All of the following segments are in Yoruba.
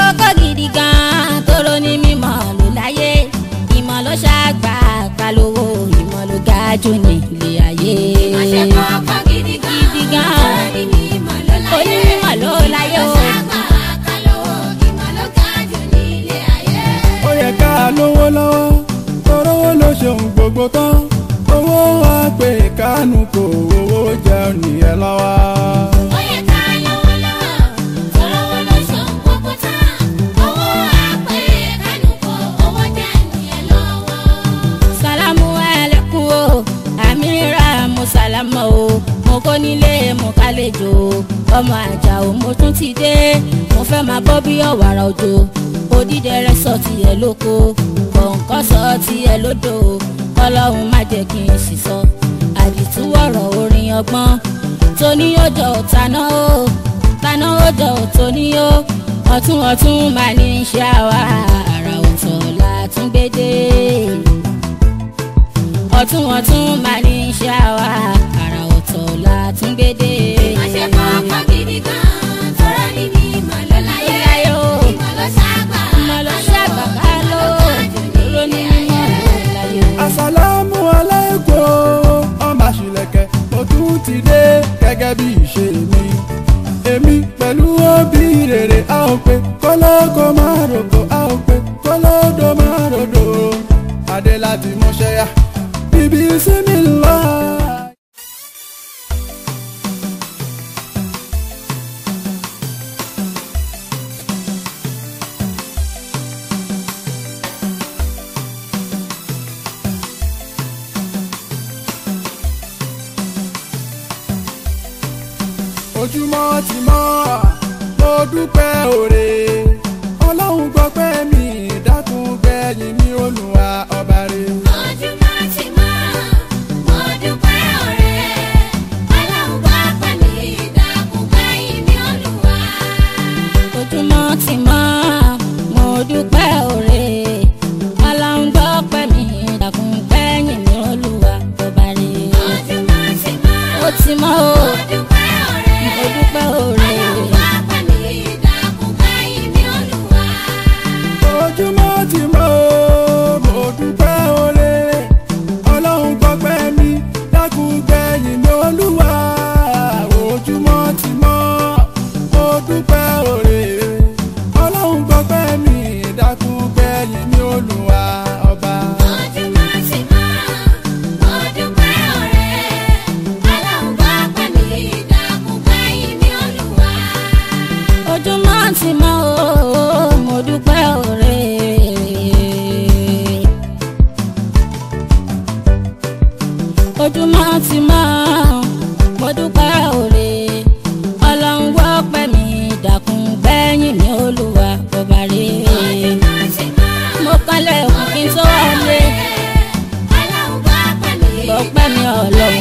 kókó gidi gan tóró ní mímọ̀ ló láyé ìmọ̀ ló ṣàgbà kalówó ìmọ̀ ló ga jù ní ilé ayé. Ìmọ̀ ṣe kọ́kọ́ gidi gan. Gidi gan. Torí ní ìmọ̀ ló láyé. Onímọ̀ ló láyé o. Ìmọ̀ ṣàgbà kálówó, ìmọ̀ ló ga jù ní ilé ayé. ó yẹ ká lówó lọ́wọ́ torówó ló ṣeun gbogbo tán owó wa pé kánú kò owó jẹun nìyẹn lọ́wọ́. Ó yẹ ká lówó lọ́wọ́, tọ́lọ́wọ́ ló ṣohun gbogbo tán. Owó àpè kánú kò, owó jẹ́ nìyẹn lọ́wọ́. sálámù ẹlẹ́kùn o àmìrà mo sálámù o mo kó nílé mo kálejò ọmọ àjà o mo tún ti dé mo fẹ́ máa bọ́ bí ọ̀wàrà òjò odídẹrẹ́ sọ tiẹ̀ lóko kọ̀ǹkọ́ sọ tiẹ̀ lódò ọlọ́run má jẹ́ kí n sì sọ àdìtúwọ̀rọ̀ orin ọgbọ́n tóní ọjọ́ taná o taná ọjọ́ tóní o ọ̀tún ọ̀tún máa ní í ṣe àwa àrà ọ̀tọ̀ la tún gbé dé ọ̀tún ọ̀tún máa ní í ṣe àwa àrà ọ̀tọ̀ la tún gbé dé. Ìmọ̀ ṣe kọ́kọ́ gidi gan. Tọ́rọ ní ní ìmọ̀ ló láyé. Láyé o. Ìmọ̀ ló ṣàgbà ìmọ̀ ló ṣàgbà ká ló dúró ní mímọ́ láyé o. àsàlámù aláìkún ọmọ àṣìlẹ̀kẹ̀ ó tún ti dé gẹ́gẹ́ bí ìṣe mi èmi pẹ̀lú òbí rere a ò pé kólókó máa rògbò a ò pé kólódó máa ròdò adé láti mọ́ṣẹ́ yá bíbí sí mi lọ. ojúmọ́ ti mọ́ mo dúpẹ́ òre ọlọ́run gbọ́ pé mi dákun gbẹ̀yìn mi olùwà ọba rẹ̀. Ojúmọ́ ti mọ́, mo dúpẹ́ oore. Ọlọ́run gbọ́ pẹ̀ mí, dákun gbẹ̀yìn mi Olúwa. ojúmọ́ ti mọ́ mo dúpẹ́ òre ọlọ́run gbọ́ pẹ́ mi dàkún gbẹ́yìn mi olúwa ọba rẹ̀. Ojúmọ́ ti mọ́, ó ti mọ́ o mo dúpẹ́ oore. mo dúpẹ́ òre Ọlọ́run gbọ́ pẹ̀ mí, dákun gbẹ̀yìn mi Olúwa. ojúmọ́ ti mọ́ mo dúpẹ́ òre ọlọ́run gbọ́ pé mi dákun gbẹ̀yìn mi olúwa ojúmọ́ ti mọ́ mo dúpẹ́ òre ọlọ́run gbọ́ pé mi dákun gbẹ̀yìn mi olúwa ọba. Ojúmọ́ ti mọ́, mo dúpẹ́ oore. Ọlọ́run gbọ́ pẹ̀ mí, dákun gbẹ̀yìn mi Olúwa. ojúmọ́ ti mọ́ o mo dúpẹ́ òre. ojúmọ́ ti mọ́ mo dúpẹ́ òre ọlọ́run wọ́ pẹ́ mi dàkún gbẹ́yìn mi olúwa ọba rẹ̀. Ojúmọ́ ti mọ́. mo kọ́lẹ̀ òkú kí n tó wọlé gbọ́ pẹ́ mi ọlọ́run.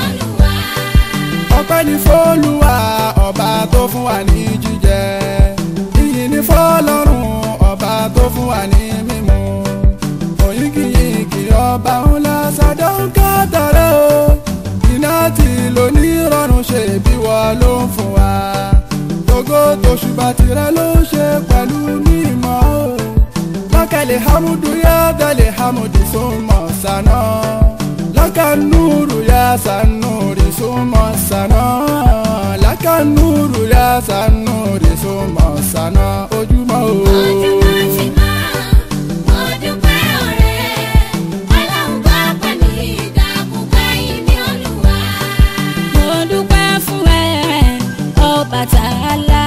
ọpẹ́ ní fọ́lùwà ọba tó fún wa ní jíjẹ ìyìn ní fọ́lọ́run ọba tó fún wa ní mímu òyìnkìyìnkì ọba ńlá sàdánkà tààrẹ o iná tí lò ní rọrùn ṣe bí wọ́n ló ń fún wa gbogbo tòṣùbà tirẹ̀ ló ń ṣe pẹ̀lú mímọ́ o lákàlẹ̀ hamudu yá dalẹ̀ hamudi súnmọ́ sànà lákànúrù yá sànúrì súnmọ́ sànà lákànúrù yá sànúrì súnmọ́ sànà ojúmọ́ o. mo dúpẹ́ fún ẹ Ọbàtálá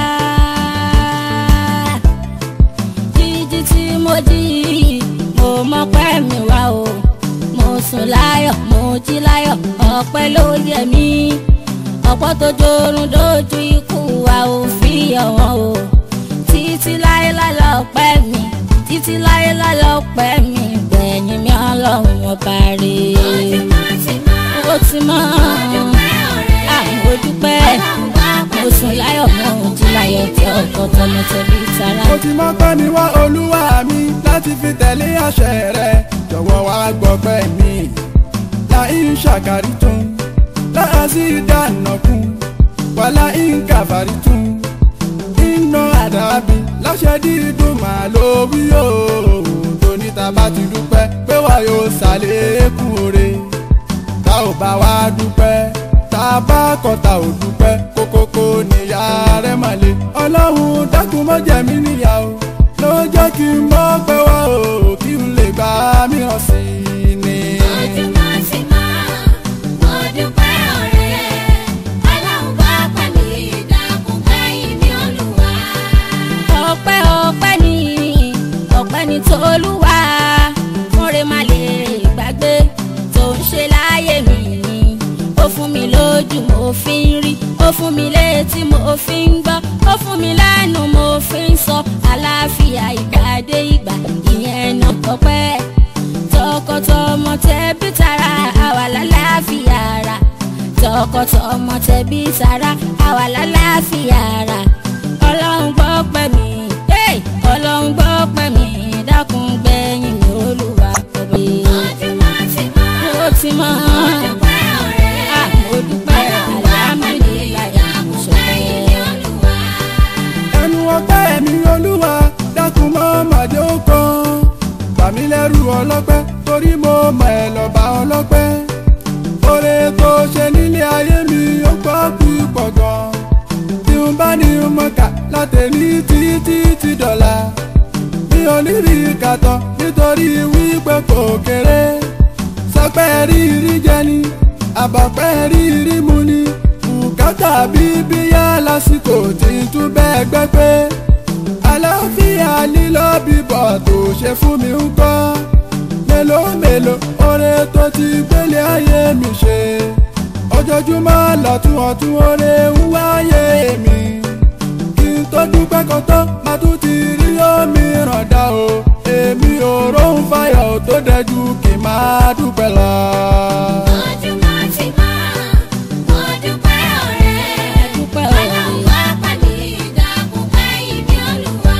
jíjí tí mo jí mo mọpẹ́ mi wá o mo sùn láyọ̀ mo jí láyọ̀ ọpẹ́ ló yẹ mí ọ̀pọ̀ tó jorun dojú ikú wa ò fi ọ̀wọ́n o títí láéláé lọ́pẹ́ mi títí láéláé lọ́pẹ́ mi gbẹ̀yìn mi ọlọ́run ọba rèé ó ti mọ́ àwọn dúpẹ́ mo sùn láyọ̀ mo jí láyọ̀ tí ọkọ̀ tọmọ tẹbí tara. mo ti mọ́ pẹ́ mi wá olúwa mi láti fi tẹ̀lé àṣẹ rẹ jọ̀wọ́ wá gbọ́pẹ́ mi láì ṣàkárí tún láàzí ìdáná kún wàlá ìkàfàrí tún iná àdàbí láṣẹ iṣẹ́ dídùn máa ló wí o tóní ta bá ti dúpẹ́ pé wà yóò ṣàlékún oore tá ò bá wá dúpẹ́ tá a bá kọ̀ tá ò dúpẹ́ kókókó níyà rẹ̀ mà le ọlọ́run dákun mọ́ jẹ mí níyà o ló jẹ́ kí n mọ́ pẹ́ wá o kí n lè gbá mìíràn sí i ni. ojúmọ́ ti mọ́ mo dúpẹ́ ọ̀rẹ́ ọlọ́run bá pẹ̀lú ìdàkùn kẹ́yìn ní olúwa. ọpẹ́ ọpẹ́ ni ọpẹ́ ni tolúwa múre má lè gbàgbé tó ń ṣe láyé mi ó fún mi lójú mo fi ń rí ó fún mi létí mo fi ń gbọ́ ó fún mi lẹ́nu mo fi ń sọ àlàáfíà ìgbà dé ìgbà ìyẹn náà tọpẹ́ tọkọtọmọ tẹbí tará àwa lálàáfíà ara tọkọtọmọ tẹbí tará àwa lálàáfíà ara ọlọ́run gbọ́ pẹ́ mi hey! ọlọ́run gbọ́ pẹ́ mi dákun gbẹ̀yìn mi olúwa kọ̀bí. ojúmọ́ ti mọ́ ó ti mọ́ mo dúpẹ́ ọ̀rẹ́ Ah, mo dúpẹ́ ọlọ́run bá pẹ̀lú ìdàkùn kẹ́yìn ní olúwa. ẹnu ọpẹ́ mi olúwa dákun mọ́ màdé ó kan bàmí lẹ́rù ọlọ́pẹ́ torí mo mọ̀ ẹ́ lọ́ba ọlọ́pẹ́ oore tó ṣe nílé ayé mi ó pọ̀ púpọ̀ gan tí n bá ní mọ̀ká látẹ̀lí títí ti dọ̀la mi ò ní rí kàtọ́ nítorí wípé kò kéré sọpẹ́ rírí jẹ ni àbọ̀pẹ́ rírí mu ni bùkátà bíbí yá lásìkò tí ń tún bẹ́ẹ̀ gbẹ́ pé àlàáfíà lílọ bíbọ̀ tó ṣe fún mi ń kọ́ mélòó mélòó oore tó ti gbélé ayé mi ṣe ojoojúmọ́ lọ́tún ọ̀tún oore ń wáyé mi kí n tó dúpẹ́ kan tán máa tún ti rí omi ràn dá o èmi ò róhùn fáyọ̀ tó dẹjú kí n máa dúpẹ́ lọ. ojúmọ́ ti mọ́ mo dúpẹ́ ọ̀rẹ́ dúpẹ́ ọlọ́run bá pẹ̀lú ìdàkùn kẹ́yìn ní olúwa.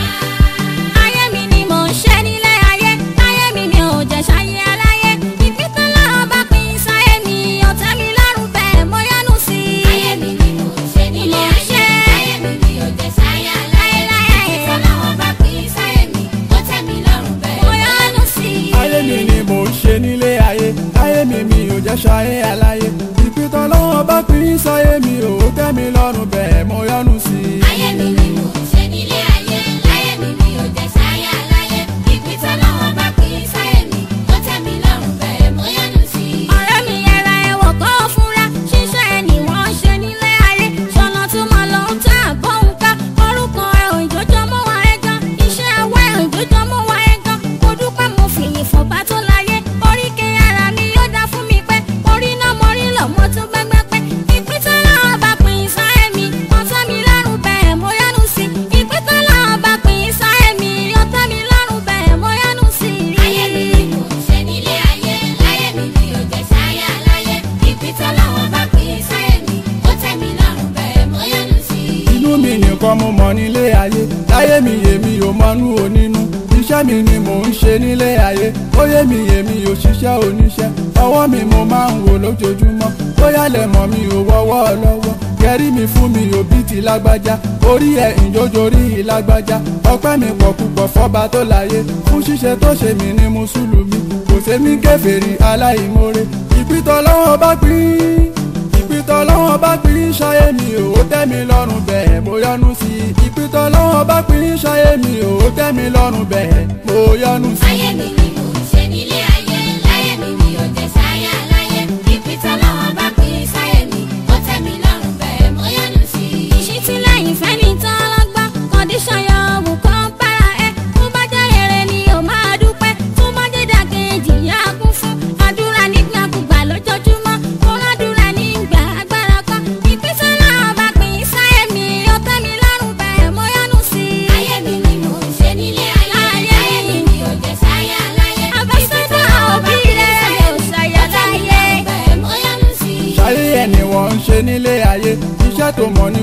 ayé mi ni mò ń ṣe nílé ayé ayé mi mi ò jẹ́ ṣayé aláyé ìpínpín lọ́wọ́ bá pín sáyé mi ọ̀tá mi lọ́rùn bẹ́ẹ̀ mo yánu sí i. ayé mi ni mò ń ṣe nílé Mò ń ayé ṣe. ayé mi ni ò jẹ́ sáyé aláyé láyé ìfọlọ́wọ́ bá pín sáyé mi ó tẹ́ mi lọ́rùn bẹ́ẹ̀ mo yánu sí i. ayé mi ni mò ń ṣe nílé ayé ayé mi mi ò jẹ́ ṣayé aláyé ìpìtàn lọ́wọ́ bá pín sáyé mi ò tẹ́ mi lọ́rùn bẹ́ẹ̀ mo yọ́nú sí i. ayé mi ni mò ń ṣe nílé ayé láyé mi ni ò jẹ́ sáyé aláyé ìfọlọ́wọ́ bá pín sáyé mi ó tẹ́ mi lọ́rùn bẹ́ẹ̀ mo yọ́nú sí i. ọ̀rẹ́ mi yẹra ẹ̀wọ̀ kọ́ fúnra ṣíṣe ni wọ́n ṣe nílé ayé ṣọ̀nà tí mo lọ ń tà bọ́hùn ká orúkọ ẹ̀ òjòjọ́ mọ́ wa ẹ̀ gan iṣẹ́ ẹwẹ́ òjòjọ́ mọ́ wa ẹ̀ gan mo dúpẹ́ mo fìyìn fọ̀bá tó láyé oríkèé ara mi yóò dá fún mi pẹ́ orí náà mo rí lọ mo tún gbẹ́gbẹ́ pẹ́ ìpínlẹ̀ náà bá pín sáyé mi ọ̀tá mi lọ́rùn bẹ́ẹ̀ mo yánu sí i ìpínlẹ̀ náà bá pín sáyé mi ọ̀tá mi lọ́rùn bẹ́ẹ̀ mo yánu sí i. ayé mi ni mò ń ṣe nílé ayé láyé mi ni ò jẹ́ sáyé aláyé ìfọlọ́wọ́ bá pín sáyé mi ó tẹ́ mi lọ́rùn bẹ́ẹ̀ mo yọ́nú sí i. inú mi nìkan mo mọ̀ nílé ayé láyé mi èmi ò mọnú onínú iṣẹ́ mi ni mò ń ṣe nílé ayé óyé mi èmi ò ṣiṣẹ́ oníṣẹ́ ọwọ́ mi mo máa ń wò lójoojúmọ́ bóyá lẹ̀ mọ̀ mi ò wọ́wọ́ lọ́wọ́ kẹrí mi fún mi ò bí ti lágbájá orí ẹ̀ ìjójorí lágbájá ọpẹ́ mi pọ̀ púpọ̀ fọ́ba tó láyé fún ṣíṣe tó ṣe mí ní mùsùlùmí kò sẹ́mi kèfèrí aláìmoore ìpìtọ́ lọ́wọ́ bá pín ìpìtọ́ lọ́wọ́ bá pín ṣayé mi ò tẹ́ mi lọ́rùn bẹ́ẹ̀ mo yọ́nú sí i ìpìtọ́ lọ́wọ́ bá pín ṣayé mi ò tẹ́ mi lọ́rùn bẹ́ẹ̀ mo yọ́nú sí i. ayé mi ni mò ń ṣe nílé ayé láyé mi ni ò jẹ́ sáyé aláyé ìfọlọ́wọ́ bá pín sáyé mi ó tẹ́ mi lọ́rùn bẹ́ẹ̀ mo yọ́nú sí i. ìṣítìlẹ́yìn fẹ́ni tán lọ́gbọ́n kọ́ndíṣàn yọ òwú kan bára ẹ tó bá jẹ́ rere ni ò máa dúpẹ́ tó bá jẹ́ dàkejì yá kún fún àdúrà nígbàkúgbà lójoojúmọ́ kó rádúrà nígbà agbára kan ìpínsẹ́ náà bá pín sáyé mi ó tẹ́ mi lọ́rùn bẹ́ẹ̀ mo yọ́nú sí i. ayé mi ni mò ń ṣe nílé ayé Ayé láyé mi ni ò jẹ́ sáyé aláyé Àbẹ̀sẹ̀dá òbí rẹ̀ ò ṣàyà láyé. bẹ́ẹ̀ mo yọ́nú sí i. ṣayé ẹ̀ ni wọ́n ń ṣe nílé ayé iṣẹ́ tó mọ̀ ní gbogbo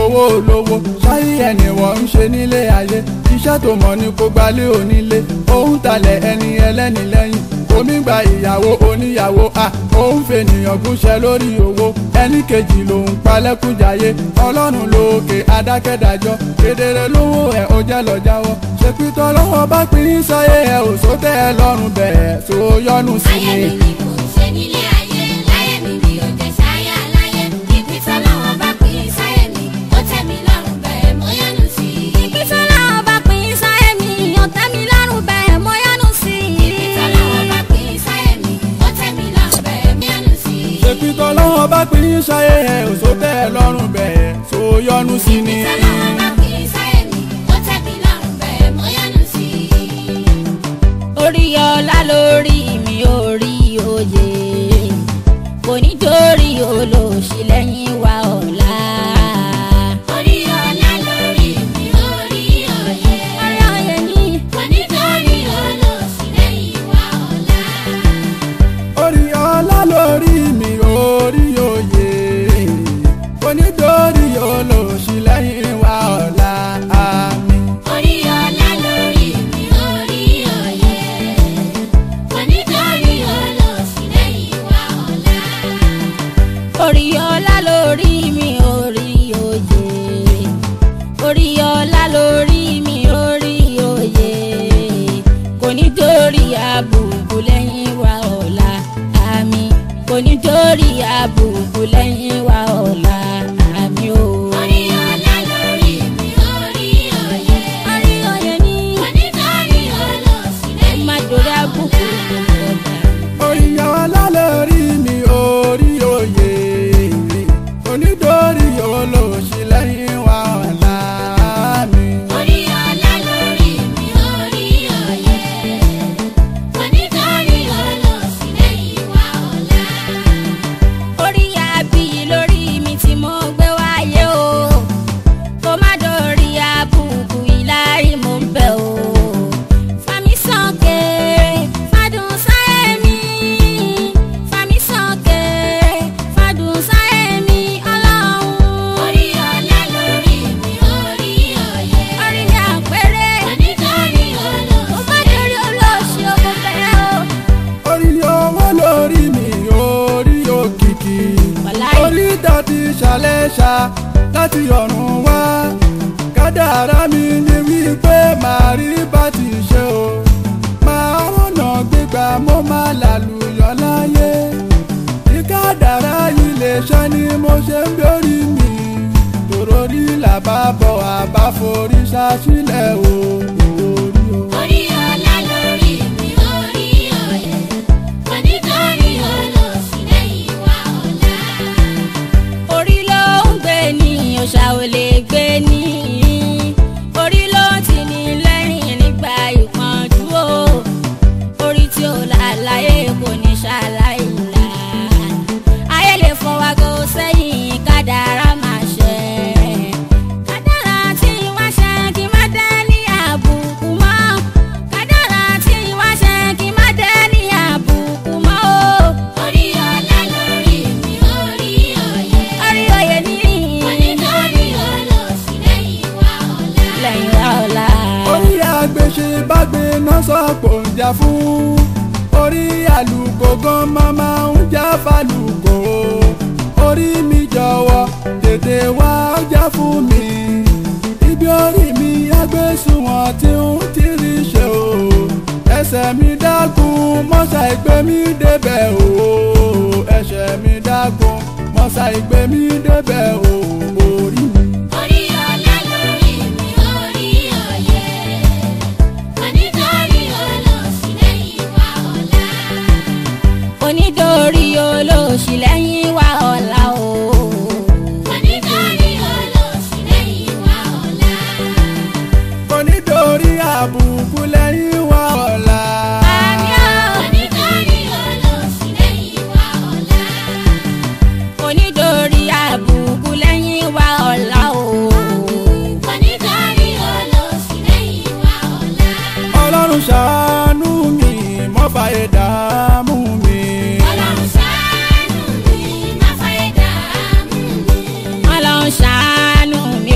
owó olówó ṣáyé ẹni wọ́n ń ṣe nílé ayé iṣẹ́ tó mọ̀ ni kò gbalé onílé òun talẹ̀ ẹni ẹlẹ́ni lẹ́yìn omi gba ìyàwó oníyàwó a òun fènìyàn gúnṣẹ́ lórí owó ẹni kejì lòun palẹ́kùnjayé ọlọ́run lókè adákẹ́dájọ́ kedere lówó ẹ̀ ó jẹ́ lọ jáwọ́ ṣèpítọ́ lọ́wọ́ bá pín sáyé ẹ̀ ò sótẹ́ ẹ lọ́rùn bẹ̀ẹ́ tó yọnu sí Ayé mi. mi ni mò ń ṣe nílé ayé, láyé mi ni ò jẹ́ ṣáyé aláyé. Ibi tọ́lọ́wọ́ bá pín sáyé mi, ó tẹ́ mi lọ́rùn bẹ́ẹ̀ mo yọ́nú sí i. ibi tọ́lọ́wọ́ bá pín sáyé mi ó tẹ́ mi lọ́rùn bẹ́ẹ̀ mo yọ́nú sí i. Ibi tọ́lọ́wọ́ bá pín sáyé mi, ó tẹ́ mi lọ́rùn bẹ́ẹ̀ mo yọ́nú sí i. ṣèpítọ́ lọ́wọ́ bá pín sáyé ẹ̀ ò sótẹ́ ẹ lọ́rùn bẹ̀ẹ́ tó yọnu sí mi. Tọ́lọ́wọ́ bá pín sáyé mi, ó tẹ́ mi lọ́rùn bẹ́ẹ̀ mo yọ́nú sí i. orí ọlá lórí mi orí oyè kò ní torí olóòṣì lẹ́yìn wa ọ̀la. Orí ọlá lórí mi, orí òye. orí oyè ni Kò ní torí olóòṣì lẹ́yìn wa ọ̀la. orí ọlá lórí mi orí oyè onídórí olóòṣì lẹ́yìn wa ọ̀la àmì. Orí ọlá lórí mi, orí òye. Kò ní torí olóòṣì lẹ́yìn wa ọ̀la. orí ọlá lórí mi orí oyè orí ọlá lórí mi orí oyè kò ní torí àbùkù lẹ́yìn wa ọ̀la àmì kò ní torí àbùkù lẹ́yìn wa ọ̀la àmì o. Orí ọlá lórí mi, orí òye. orí oyè ni Kò ní torí olóòṣì lẹ́yìn má wa torí àbùkù ọ̀la. ọ̀la. orí ọlá lórí mi orí oyè onídórí olóòṣì lẹ́yìn wa ọ̀la àmì. Orí ọlá lórí mi, orí òye. Kò ní torí olóòṣì lẹ́yìn wa ọ̀la. orí àbí lórí mi tí mo gbé wáyé o kó má dórí àbùkù ìlárí mo ń bẹ̀ o fami sànkè fàdùn sáyé mi fami sànkè fàdùn sáyé mi ọlọ́run Orí ọlá lórí mi, orí òye. orí mi àpẹẹrẹ Kò ní torí kó má dórí olóòṣì ogun bẹ̀rẹ̀ o. orí owó lórí mi orí òkìkí Wàláì. orí dàbí ṣàlẹ́ṣà láti ọ̀run wá kádàrá mi ni wípé màá rí bá ti ṣe o máa rọ̀nà gbígbà mo máa làlùyọ̀ láyé ní kádàrá yìí lè ṣe ni mo ṣe ń bẹ́rí mi tòrò rí làbá bọ̀ àbá forí ṣáṣílẹ̀ o orí o. Orí ọlá lórí mi, orí òye. Kò ní torí olóòṣì lẹ́yìn wa ọ̀la. orí ló ń gbé ní òòṣà ò lè gbé ní orí ló ń tì ní lẹ́yìn nígbà ìpọ́njú o orí tí ó là láyé kò ní ṣàlàyé là ayé lè fọwọ́ gò sẹ́yìn kádàrá máa ṣe kádàrá tí wọ́n ṣe kí má dé ní àbùkù mọ́ kádàrá tí wọ́n ṣe kí má dé ní àbùkù mọ́ o Orí ọlá lórí mi, orí òye. orí oyè ní Kò ní torí olóòṣì lẹ́yìn wa ọ̀la. lẹ́yìn wa ọ̀la. orí àgbèṣe bá gbé náà sọ̀pọ̀ ń jà fún orí àlùkò gan máma ń jà fàlùkò orí mi jọ̀wọ́ tètè wá jà fún mi ibi orí mi agbésùnwọ̀n tí ń tìrì ṣe o ẹsẹ̀ mi dákun mọ́ṣá ìgbé mi débẹ̀ o ẹsẹ̀ mi dákun mọ́ṣá ìgbé mi débẹ̀ o orí mi. Orí ọlá lórí mi, orí òye. Kò ní torí olóòṣì lẹ́yìn wa ọ̀la. onídórí olóòṣì lẹ́yìn wa ọ̀la o. Kò ní torí olóòṣì lẹ́yìn wa ọ̀la. onídórí àbùkù lẹ́yìn wa ọ̀la. Àmì o. Kò ní torí olóòṣì lẹ́yìn wa ọ̀la. onídórí àbùkù lẹ́yìn wa ọ̀la o. Kò ní torí olóòṣì lẹ́yìn wa ọ̀la. ọlọ́run ṣàánú mi mọ́ fàyè dààmú mi. Ọlọ́run ṣàánú mi, má fàyè dààmú mi. ọlọ́run ṣàánú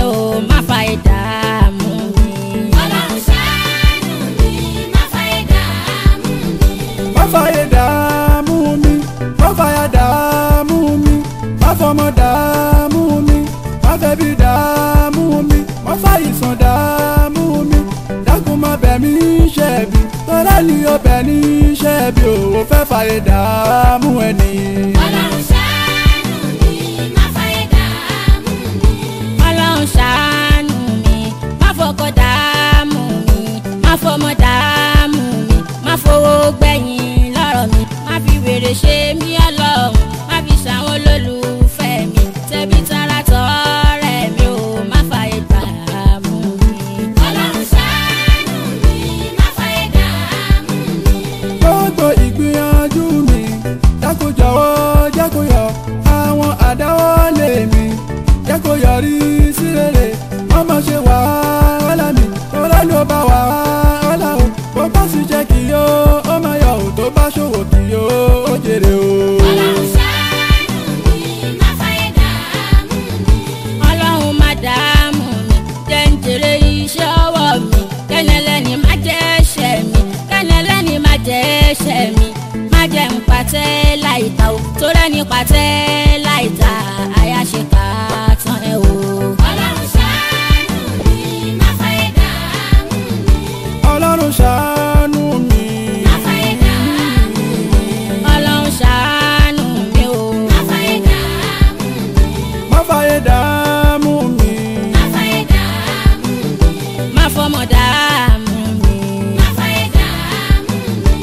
fàyè dààmú mi má fàyà dààmú mi má fọmọ dààmú mi má fẹbi dààmú mi má fàyìsàn dààmú mi dákun má bẹ̀ mí ṣẹ̀bi tọ́lá ni ó bẹ̀ ní ṣẹ̀bi ò fẹ́ fàyè dààmú ẹni. Ọlọ́run ṣàánú mi, má fàyè dààmú mi. ọlọ́run ṣàánú mi má fọkọ dààmú mi má fọmọ dààmú mi má fowó gbẹ̀yìn lọ́rọ̀ mi má fi wèrè ṣe mí ọlọ́run má fi ṣàwọn olólùfẹ́ mi tẹ̀bí tara tọ̀rẹ́ mi ò má fàyè dààmú mi. Ọlọ́run ṣàánú mi, má fàyè dààmú mi. gbogbo ìgbìyànjú mi jákòjọwọ́ jákòyọ àwọn àdáwọ́lé mi jákòyọrí sí rere wọ́n máa ṣe wàhálà mi ọlá ló bá wàhálà o bó bá sì jẹ́ kí yó ó máa yọ ò tó bá ṣòwò kí yó ó jèrè o. Ọlọ́run ṣàánú mi, má fàyè dààmú mi. ọlọ́run má dààmú mi jẹ́ ń jèrè iṣẹ́ ọwọ́ mi kẹ́nẹ́lẹ́ni má jẹ́ ẹ̀ṣẹ̀ mi kẹ́nẹ́lẹ́ni má jẹ́ ẹ̀ṣẹ̀ mi má jẹ́ ń pàtẹ́ láìta o tó rẹ́ni pàtẹ́ láìta àyàṣe ká tán ẹ o. Ọlọ́run ṣàánú mi, má fàyè dààmú mi. ọlọ́run ṣàánú mi. Má fàyè dààmú mi. ọlọ́run ṣàánú mi o. Má fàyè dààmú mi. má fàyè dààmú mi. Má fàyè dààmú mi. má fọmọ dààmú mi. Má fàyè dààmú mi.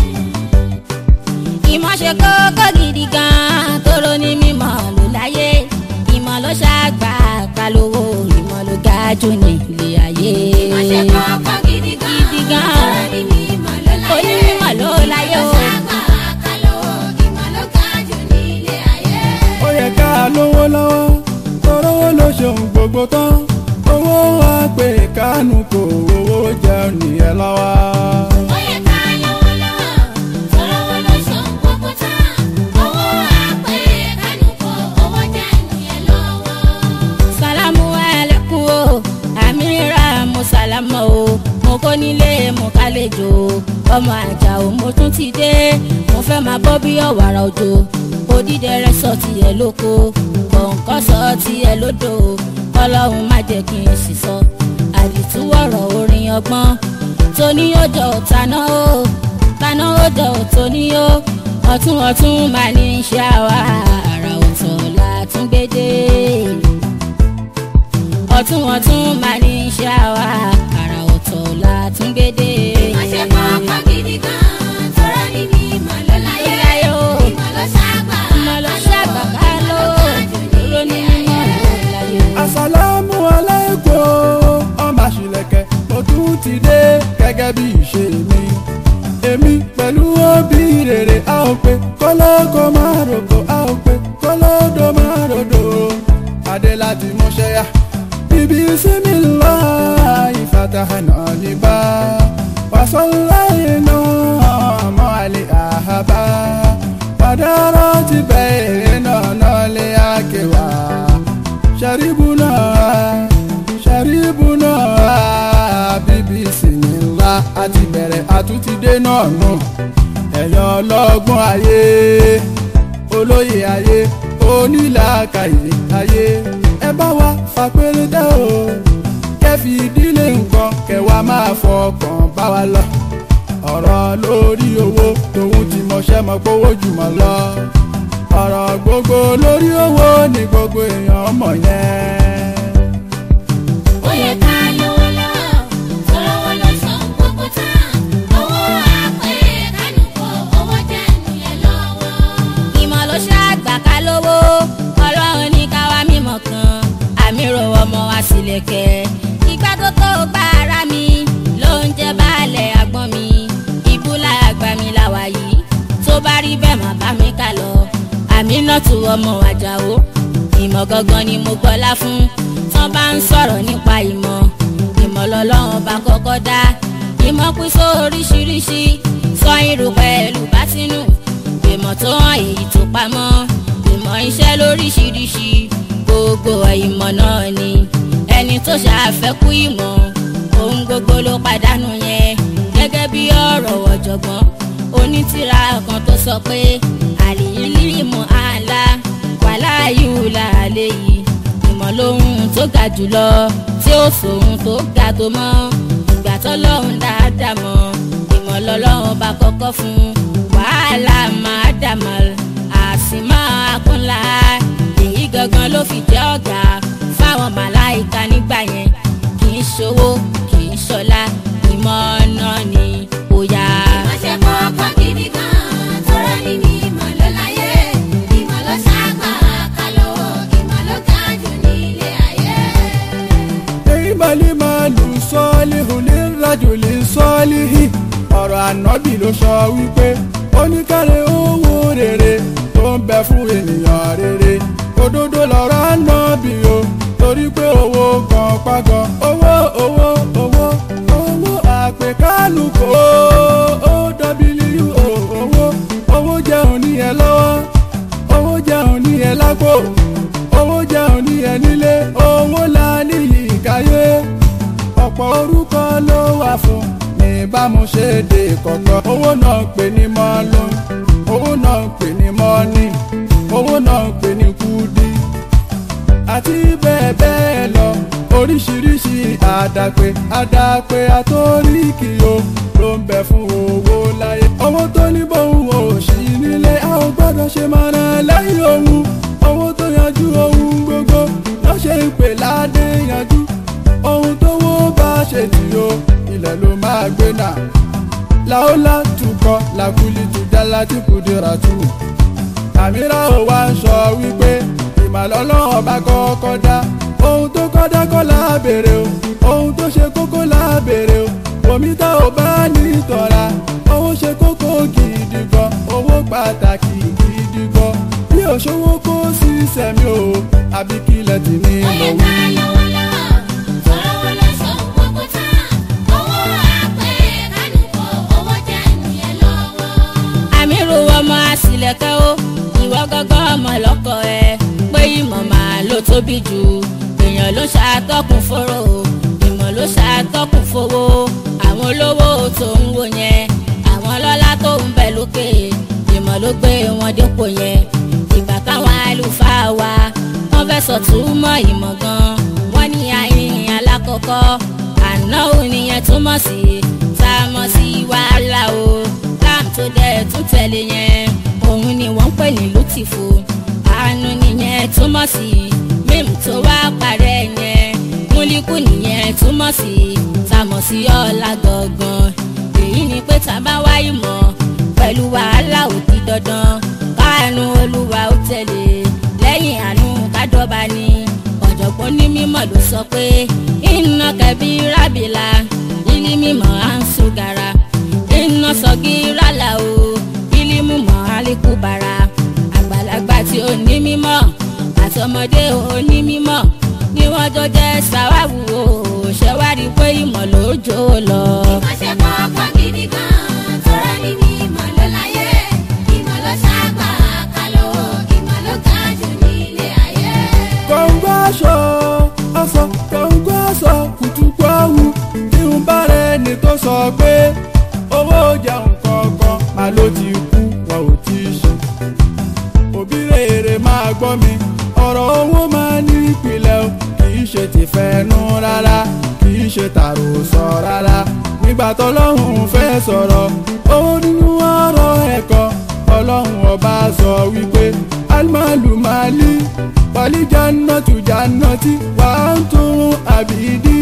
ìmọ̀ ṣe kókó gidi gan-an tóró ní mímọ̀ ló láyé ìmọ̀ ló ṣàgbà kalówó ìmọ̀ ló ga jù ní ilé ayé. Má ṣe kọ́kọ́ gidi gan. Gidi gan. Ọ̀rọ̀ ni mímọ̀ ló láyé. Onímọ̀ ló láyé o. Sábà kálọ̀ ìmọ̀ ló ga jù ní ilé ayé. ó yẹ ká lówó lọ́wọ́ torówó ló ṣeun gbogbo tán owó wa pé kánú kò owó jẹun nìyẹn lọ́wọ́. Ó yẹ ká lówó lọ́wọ́, tọ́lọ́wọ́ ló ṣàn gbogbo tán. Owó àpè kánú kọ, owó jẹ́ ìyẹn lọ́wọ́. sálámù ẹlẹ́kùn o àmìrà mo sálámà o mo kó nílé mo kálejò ọmọ àjà o mo tún ti dé mo fẹ́ máa bọ́ bí ọ̀wàrà òjò odídẹrẹ́ sọ tiẹ̀ lóko kọ̀ǹkọ́ sọ tiẹ̀ lódò ọlọ́run má jẹ́ kí n sì sọ àdìtú ọ̀rọ̀ orin ọgbọ́n tóní ọjọ́ taná o taná ọjọ́ tóní o ọ̀tún ọ̀tún máa ní í ṣe àwa àrà ọ̀tọ̀ la tún gbé dé ọ̀tún ọ̀tún máa ní í ṣe àwa àrà ọ̀tọ̀ la tún gbé dé. Má ṣe kọ́kọ́ gidi gan. Tọ́rọ ni mímọ̀ ló láyé. Láyé o. Ìmọ̀ ló ṣàgbà. ìmọ̀ ló ṣàgbà ká ló dúró ní mímọ́ ló láyé o. àsàlámù aláìkún ọmọ àṣìlẹ̀kẹ̀ mo tún ti dé gẹ́gẹ́ bí ìṣe mi. èmi pẹ̀lú òbí rere a ò pé kọ́lọ́kọ́ máa rògbò a ò pé kọ́lọ́dọ̀ máa ròdò. adé láti múṣẹ́ yá bíbí sími lọ ìfàtàhànà níbà wàsánláyé náà mọ́ àlè àhábà pàdárọ̀ ti bẹ̀rẹ̀ náà náà lé àkèwà ṣàríbùnà ṣàríbùnà bbc ńlá àti bẹ̀rẹ̀ àtúntìdé náà nù ẹ̀yàn ọlọ́gbọ́n ayé olóyè ayé onílàákàyè ayé ẹ bá wa fàpẹ́rẹ́ dá o kẹfì ìdílé nǹkan kẹwàá máa fọkàn bá wa lọ ọ̀rọ̀ lórí owó tòun ti mọṣẹ́ mọ gbówó jùmọ̀ lọ ọ̀rọ̀ gbogbo lórí owó ni gbogbo èèyàn mọ̀ yẹn. Ó yẹ ká lówó lọ́wọ́, tọ́lọ́wọ́ ló ṣàn gbogbo tán. Owó àpè kánú kọ, owó jẹ́ ìyẹn lọ́wọ́. ìmọ̀ ló ṣàgbà ká lówó ọlọ́run ní ká wá mímọ̀ kan àmì ro ọmọ wa sílẹ̀kẹ̀ ìgbà tó tó gba ara mi ló ń jẹ́ baálẹ̀ àgbọ̀n mi ìbúlà àgbà mi làwà yìí tó bá rí bẹ́ẹ̀ má bá mi kà lọ àmì náà tu ọmọ àjàó ìmọ̀ gangan ni mo gbọ́lá fún tán bá ń sọ̀rọ̀ nípa ìmọ̀ ìmọ̀ lọ́lọ́run bá kọ́kọ́ dá ìmọ̀ pín sóríṣiríṣi sọ irú pẹ̀lú bátínú ìmọ̀ tó hàn èyí tó pamọ́ ìmọ̀ iṣẹ́ lóríṣiríṣi gbogbo ìmọ̀ náà ni ẹni tó ṣàfẹ́kù ìmọ̀ ohun gbogbo ló pàdánù yẹn gẹ́gẹ́ bí ọ̀rọ̀ ọ̀jọ̀gbọ́n ó onítìrà kan tó sọ pé àlìyílímù àlá wàláyù làálẹ̀ yìí ìmọ̀ lóhun tó ga jùlọ tí ó sòhun tó ga tó mọ́ ìgbà tọ́lọ́hun dáadáa mọ́ ìmọ̀ lọ́lọ́hun bá kọ́kọ́ fún wàhálà máa dàmọ́ àsìmọ́ akúnlá èyí gangan ló fi jẹ́ ọ̀gá fáwọn màláìka nígbà yẹn kì í ṣòwò kì í ṣọlá ìmọ̀ náà ni ó yá. Ìmọ̀ṣẹ́ kọ́kọ́ gidi gan-an, tọ́rọ níbi ìmọ̀ ló láyé. Ìmọ̀ ló ṣàgbà kálọ̀, ìmọ̀ ló ga jù nílé ayé. ìmọ̀lì máa lù sọ́ọ́lì hùlẹ̀ rájòlè sọ́ọ́lì hì ọ̀rọ̀ ànábì ló sọ wípé oníkàrẹ̀ owó rere tó ń bẹ fún ènìyàn rere òdodo lọ̀rọ̀ ànábì o torí pé owó kan pàgọ́ owó owó owó owó àpèkánu kò ó w o owó owó jẹun ní ẹ lọ́wọ́ owó jẹun ní ẹ lápò owó jẹun ní ẹ nílé owó la níyì káyé ọ̀pọ̀ orúkọ ló wà fún ní bámu ṣe dé kọ̀kọ́ owó náà ń pè ní mọ́lú owó náà ń pè ní mọ́ní owó náà ń pè ní kúdí àti bẹ́ẹ̀ bẹ́ẹ̀ lọ oríṣiríṣi àdàpè àdàpè àtóríkì o ló ń bẹ fún owó láyé owó tó ní bóun ò sí nílé a ò gbọ́dọ̀ ṣe máa ràn lẹ́yìn ohun owó tó yanjú ohun gbogbo ló ṣe ń pè ládé yanjú ohun tó wó bá ṣe tì o ilẹ̀ ló máa gbé náà làólà tukọ̀ làkúlì tùjà láti kùdìrà tù àmìrà ò wá ń sọ wípé ìmàlọ́lọ́wọ́ bá kọ́kọ́ dá ohun tó kọ́ dá kọ́ lábèrè o ohun tó ṣe kókó lábèrè o omi tá ò bá ní tọ́ra owó ṣe kókó gidi gan owó pàtàkì gidi gan bí òṣòwò kó sí sẹ́mi o àbí kílẹ̀ tì ní Ó yẹ lọ́wọ́. ká lówó lọ́wọ́, tọ́rọ owó ló sọ gbogbo tán. Owó àpè kánú kọ, owó jẹ́ ènìyàn lọ́wọ́. àmírù ọmọ àsìlẹ̀kẹ́ ó ìwọ gángan ọmọ lọ́kọ ẹ pé ìmọ̀ máa ló tóbi jù èèyàn ló ṣàtọ́kùn fọ́rọ̀ o ìmọ̀ ló ṣàtọ́kùn fowó àwọn olówó tó ń wò yẹn àwọn ọlọ́lá tó ń bẹ lókè ìmọ̀ ló gbé wọn dépò yẹn ìgbà káwọn àlùfáà wa wọ́n fẹ́ sọ̀túnmọ̀ ìmọ̀ gan wọ́n ní àyìn alákọ̀ọ́kọ́ àná òní yẹn túmọ̀ sí tá a mọ̀ sí wàhálà o lam tó dẹ̀ tún tẹ̀lé yẹn òun ni wọ́n ń pè ní lùtìfù àánú nìyẹn túmọ̀ sí mímu tó wá parẹ́ yẹn múlíkù nìyẹn túmọ̀ sí tàmọ̀ sí ọ̀la gangan èyí ni pé tá a bá wá ìmọ̀ pẹ̀lú wàhálà ò di dandan káàánú olúwa ó tẹ̀lé lẹ́yìn àánú kádọ́ba ni ọ̀jọ̀gbọ́n ní mímọ̀ ló sọ pé iná kẹbí rábìlà ilé mímọ̀ à ń sùgàrà iná sọ̀gí rálà o ilé mímọ̀ àlékún bàrà àgbàlagbà tí ó ní mímọ̀ àtọmọdé ó ní mímọ̀ ni wọ́n jọ jẹ́ sàwáwù o ṣẹ́wádìí pé ìmọ̀ ló jò lọ. Ìmọ̀ṣẹ́ kọ́kọ́ gidi gan-an, tọ́rọ níbi ìmọ̀ ló láyé. Ìmọ̀ ló ṣàgbà kálọ̀, ìmọ̀ ló ga jù nílé ayé. kọ̀ǹgọ́ aṣọ aṣọ kọ̀ǹgọ́ aṣọ kùtùkù àwù tí ń bá rẹ̀ ní tó sọ pé owó jẹun kọ̀ọ̀kan máa ló ti kú wọn ò tí ì ṣe. òbí rere máa gbọ́ mi ọ̀rọ̀ owó máa ní ìpìlẹ̀ o kì í ṣe tìfẹ́nu rárá kì í ṣe tàròsọ rárá nígbà tọ́lọ́hún fẹ́ sọ̀rọ̀ ó nínú ọ̀rọ̀ ẹ̀kọ́ ọlọ́run ọba sọ wípé alimalu mali wàlí jannatu jannati wà á tún àbídí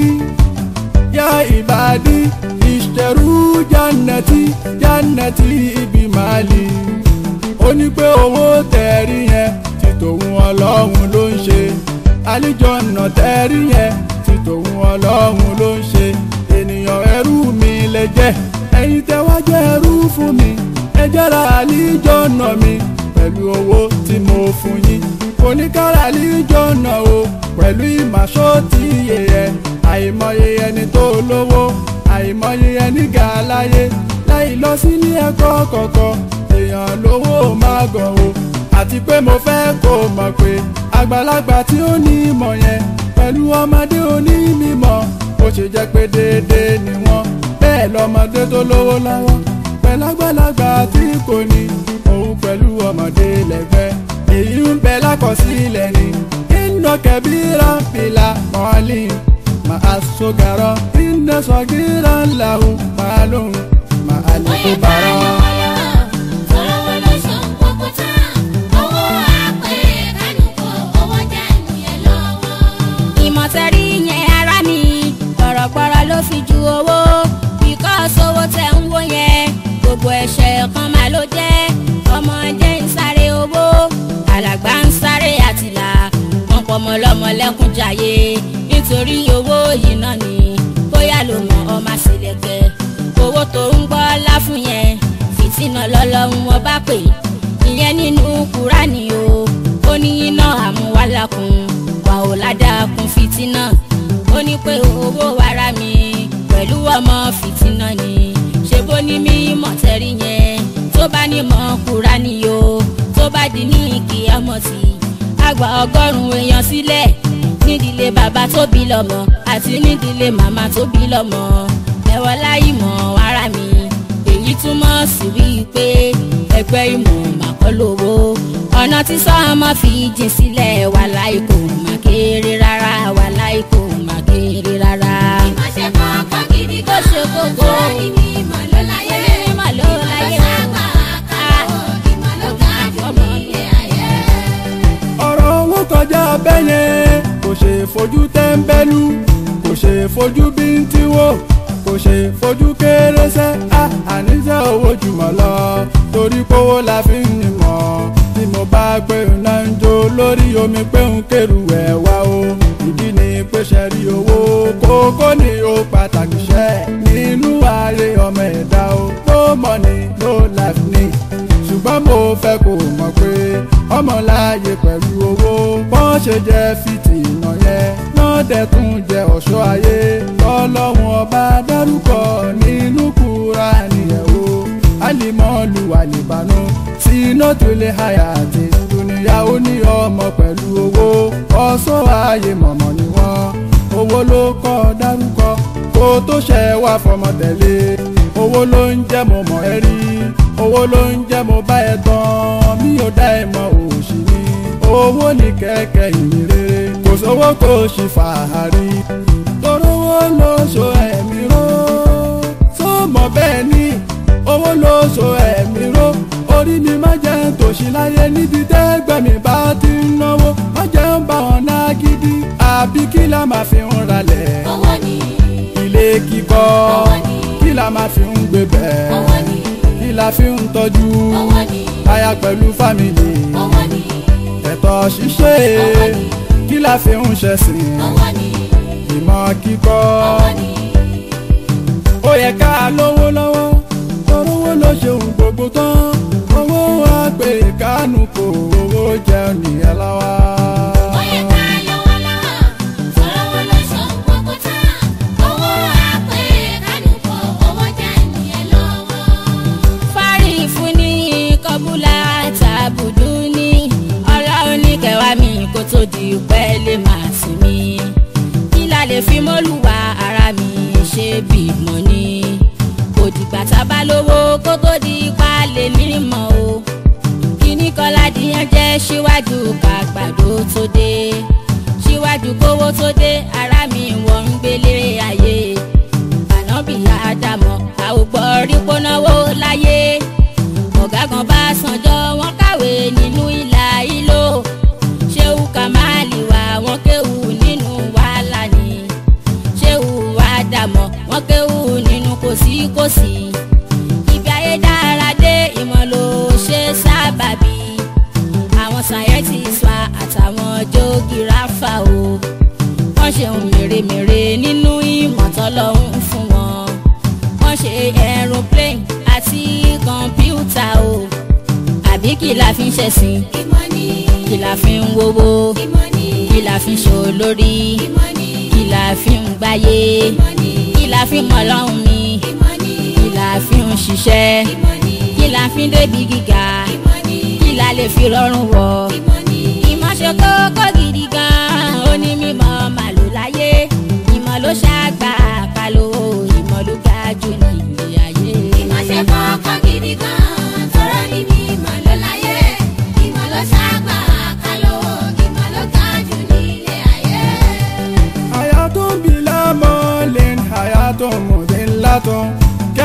yá ìbàdí ìṣẹ̀rú jannati jannati ibi mali ó ní pé owó tẹ̀rí yẹn ti tòun ọlọ́run ló ń ṣe àlìjọ̀nà tẹ̀rí yẹn ti tòun ọlọ́run ló ń ṣe ènìyàn ẹrú mi lè jẹ́ ẹ̀yin tẹ́ wá jẹ́ ẹrú fún mi ẹ jẹ́ra àlìjọ̀nà mi pẹ̀lú owó tí mo fún yín kò ní kára àlìjọ̀nà o pẹ̀lú ìmàṣọ́ tí iye yẹ àìmọye ẹni tó lówó àìmọye ẹni ga láyé láì lọ sílé ẹ̀kọ́ kọ̀ọ̀kan èèyàn lówó máa gàn o àti pé mo fẹ́ kó mọ̀ pé àgbàlagbà tí ó ní ìmọ̀ yẹn pẹ̀lú ọmọdé onímọ̀ ó ṣe jẹ́ pé déédéé ni wọ́n bẹ́ẹ̀ lọ́mọdé tó lówó lọ́wọ́ pẹ̀lágbàlagbà tí kò ní òun pẹ̀lú ọmọdé lẹ́gbẹ́ èyí ń bẹ lákọsílẹ̀ ni iná kẹbíra fìlà mọ́lì màá sọ̀gàrọ̀ iná sọ̀gìrà làwọn màá lóhùn màá lè kó bàrọ̀. ìmọ̀tẹ́rì yẹn ara mi gbọ̀rọ̀gbọ̀rọ̀ ló fi ju owó bíkọ́sì owó tẹ̀ ń wó yẹn gbogbo ẹ̀ṣẹ̀ kan máa ló jẹ́ ọmọdé ń sáré owó alàgbà ń sáré àtìlà wọn pọ̀ mọ́ lọ́mọ lẹ́kún jayé nítorí owó yìí náà ni bóyá ló mọ ọmọ àṣẹlẹ̀kẹ́ owó tó ń gbọ́ láfún yẹn fìtínà lọ́lọ́run wọn bá pè ìyẹn nínú kúránì o ó ní iná àmúwálàkùn wà ó ládàkùn fìtínà ó ní pé owó wàrà mi pẹ̀lú ọmọ fìtínà ni ṣe bó ní mí mọ̀tẹ́rì yẹn tó bá ní mọ̀ kúránì o tó bá di ní kí ọmọ sí àgbà ọgọ́rùn-ún èèyàn sílẹ̀ nídìílé bàbá tó bí lọ́mọ àti nídìílé màmá tó bí lọ́mọ ẹ̀wọ̀ láì mọ̀ ara mi èyí túmọ̀ sí wípé ẹgbẹ́ ìmọ̀ màkọ́lówó ọ̀nà tí sọ́ọ́mọ́ fi jìn sílẹ̀ wà láì kò má kéré rárá wà láì kò má kéré rárá. Ó ṣe kókó. Mímọ̀ ló láyé ọ̀rọ̀ owó kọjá bẹ́yẹn kò ṣe fojú tẹ́ńbẹ́lú kò ṣe fojú bíntín wò kò ṣe fojú kéré sẹ́ á àníṣe owó jùmọ̀ lọ torí kówó la fi ń mọ̀ tí mo bá gbé iná ń jó lórí omi pé ń kérù ẹ̀ wá o ìdí ni pé ṣe rí owó kókó ni ó pàtàkì ṣẹ́ nínú ayé ọmọ ẹ̀dá o no money no life ni ṣùgbọ́n mo fẹ́ kó mọ̀ pé ọmọláàyè pẹ̀lú owó bọ́n ṣe jẹ́ fìtìnà yẹn náà dẹ̀ tún jẹ́ ọ̀ṣọ́ ayé lọ́lọ́run ọba dárúkọ nínú Kùránì ẹ̀ o alimọ́ọ̀lù àlìbánú sínú tó lè háyà àti dùnìyà ó ní ọmọ pẹ̀lú owó ọ̀ṣọ́ ayé mọ̀mọ́ ni wọ́n owó ló kọ́ dárúkọ kó tó ṣẹ wá fọmọ tẹ̀lé owó ló ń jẹ́ mo mọ̀ ẹ́ rí owó ló ń jẹ́ mo bá ẹ tán mi ò dá ẹ mọ̀ òṣì ni owó ní kẹ̀kẹ́ ìyìn rere kò sówó kò sì fàárí torówó ló so ẹ̀mí ró tó mọ̀ bẹ́ẹ̀ ni owó ló so ẹ̀mí ró orí mi má jẹ́ tòṣì láyé níbi tẹ́gbẹ̀mí bá ti ń náwó má jẹ́ ń bá wọn náà gidi àbí kí la máa fi ń ralẹ̀ ilé kíkọ́ kí la máa fi ń gbé bẹ́ẹ̀ kí la fi ń tọ́jú aya pẹ̀lú fámìlì ẹ̀tọ́ ṣíṣe kí la fi ń ṣẹ̀sìn ìmọ̀ kíkọ́ ó yẹ ká lówó lọ́wọ́ torówó ló ṣeun gbogbo tán owó wa pé kánú kò owó jẹun nìyẹn láwa. fárí fún ní kọbúlà tàbùdú ní ọlọ́run ní kẹwàá mi kó tó di pẹ́ lè máa sí mi kí la lè fi mọ́lùwà ara mi ṣe bímọ ni kò dìgbà tá a bá lówó kó tó di pa lè nímọ̀ o kíní kọ́lá dìyàn jẹ́ síwájú kàgbàdo tó dé síwájú kówó tó dé ara mi wọ́n ń gbélé ayé ànábì àdàmọ̀ àwògbọ́ rí pónáwó láyé ọ̀gá kan bá sanjọ́ wọn kàwé nínú ìlà ìlò ṣéwù kàmáàlì wà wọn kéwù nínú wàhálà ni ṣéwù àdàmọ̀ wọn kéwù nínú kòsíkòsí ibi ayé dára dé ìmọ̀ ló ṣe sábàbí àwọn scientists wa àtàwọn jógìráfà o wọ́n ṣe ohun mèremère nínú ìmọ̀ tọ́lọ́hún fún wọn wọ́n ṣe aeroplane àti kọ̀ǹpútà o àbí kí la fi ń ṣẹ̀sìn kí la fi ń wowó kí la fi ń ṣolórí kí la fi ń gbáyé kí la fi ń mọ̀lọ́hún mi kí la fi ń ṣiṣẹ́ kí la fi ń débi gíga kí la lè fi rọrùn wọ̀ ìmọ̀ ṣe kókó gidi gan-an ó ní mímọ̀ màlúù láyé ìmọ̀ ló ṣàgbà kálọ̀ ìmọ̀ ló ga jù ní ilé ayé. Ìmọ̀ ṣe kọ́kọ́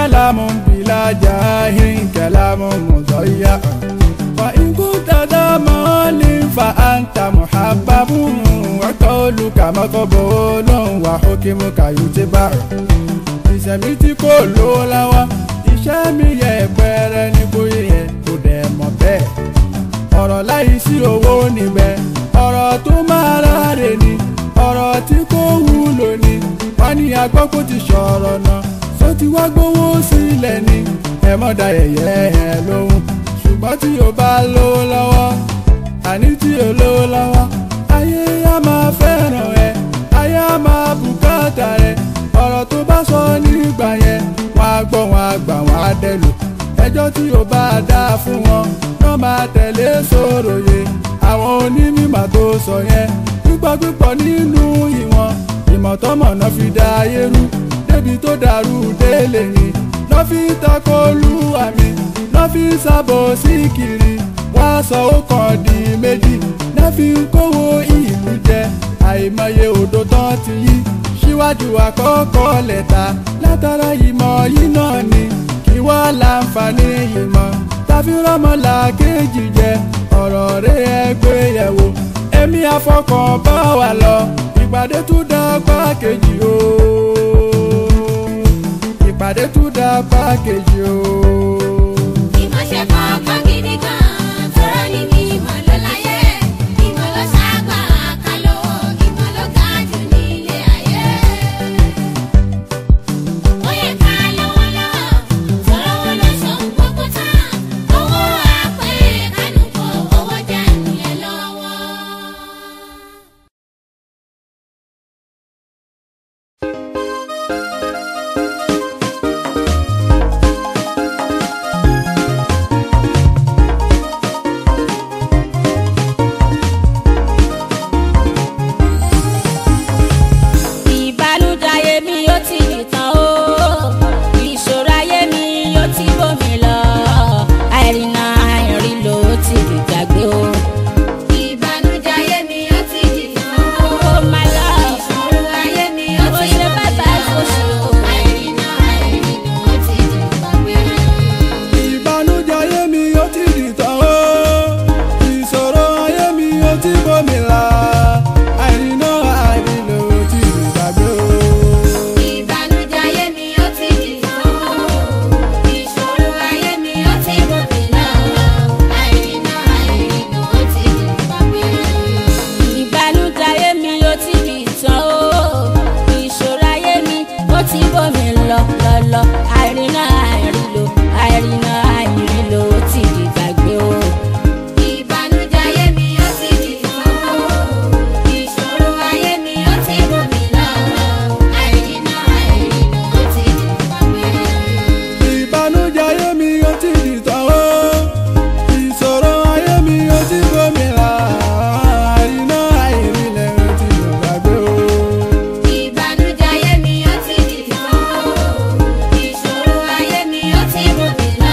كلام بلا جاه كلام مضيع وإن كنت ذا مال فأنت محبب وقولك مقبول وحكمك يتبع ìṣẹ̀mí tí kò lówó lọ́wọ́ iṣẹ́ mi yẹ pẹ́rẹ́ ní kò yẹ kò dẹ̀ mọ̀ bẹ́ẹ̀ ọ̀rọ̀ láì sí owó níbẹ̀ ọ̀rọ̀ tó máa ráre ni ọ̀rọ̀ tí kò wúlò ni wọ́n ní agbọ́ kó ti sọ̀rọ̀ náà só ti wá gbówó sílẹ̀ ni ẹ mọ̀ da yẹ̀yẹ́ ẹ lóhùn ṣùgbọ́n tí o bá lówó lọ́wọ́ àní tí o lówó lọ́wọ́ ayé á máa fẹ́ràn ẹ ayé á máa bùkátà rẹ ọ̀rọ̀ tó bá sọ nígbà yẹn wọ́n á gbọ́ wọn á gbà wọ́n á dẹ̀ lò ẹjọ́ tí o bá dá fún wọn wọ́n máa tẹ̀lé sòròyè àwọn onímọ̀ tó sọ yẹn pípọ̀ pípọ̀ nínú ìwọ̀n ìmọ̀tọ́mọ̀nà fi dá ayé rú débi tó dàrú délé ni lọ́ fi takò olúwa mi lọ́ fi sábò sí kiri wọ́n á sọ ó kàn di méjì náà fi ń kówó ìlú jẹ àìmọye odò tán ti yí síwájú àkọ́kọ́ lẹ́ta látara ìmọ̀ yìí náà ni kí wọ́n láǹfààní ìmọ̀ tàbí rọ́mọlá kejì jẹ ọ̀rọ̀ rẹ̀ ẹgbẹ́ yẹ̀wò èmi afọkàn bá wà lọ ìpàdé tún dá pákéjì o ìpàdé tún dá pákéjì o. Ìmọ̀ṣẹ́ kọ̀ọ̀kan gidi gan, tọrọ ní mímọ̀ ló láyé. Ìmọ̀ ló ṣàgbà kálọ̀, ìmọ̀ ló ga jù nílé ayé. Ó yẹ ká lọ́wọ́ lọ́wọ́, tọrọ wọn ló sọ gbogbo tán. Owó àpè kánú kọ, owó jẹ́ ìyẹn lọ́wọ́. ìbànújẹ́ ayé mi yóò ti nìtàn o ìṣòro ayé mi yóò ti bómi lọ àìrìnà àìrìn ló ti dìgbàgbé o. Ìbànújẹ́ ayé mi ó ti dìtàn o. Oh my love. Ìṣòro ayé mi ó Mo ti ṣe bàbá ìfòṣù o. Àìrìnà àìrìnà ó ti dìgbàgbé. ìbànújẹ́ ayé mi ó ti dìtàn o ìṣòro ayé mi ó ti bómi la àìrìnà àìrìnà ó ti dìgbàgbé o. Ìbànújẹ́ ayé mi ó ti dìtàn o. Ìṣòro ayé mi ó ti gòkè lọ. Àìrìnà àìrìnà ó ti dìgbàgbé. ìbànújẹ́ ayé mi yóò ti nìtàn o ìṣòro ayé mi ó ti bómi lọ lọ lọ àìrìnà àìrìn lò àìrìnà àìrìn lò ó ti dìgbàgbé o. Ìbànújẹ́ ayé mi ó ti dìtàn o. Ìṣòro ayé mi ó ti gòkè lọ. Àìrìnà àìrìnà ó ti dìgbàgbé. ìbànújẹ́ ayé mi ó ti dìtàn o ìṣòro ayé mi ó ti bómi la àìrìnà àìrìnà ó ti dìgbàgbé o. Ìbànújẹ́ ayé mi ó ti dìtàn o. Ìṣòro ayé mi ó ti gòkè lọ.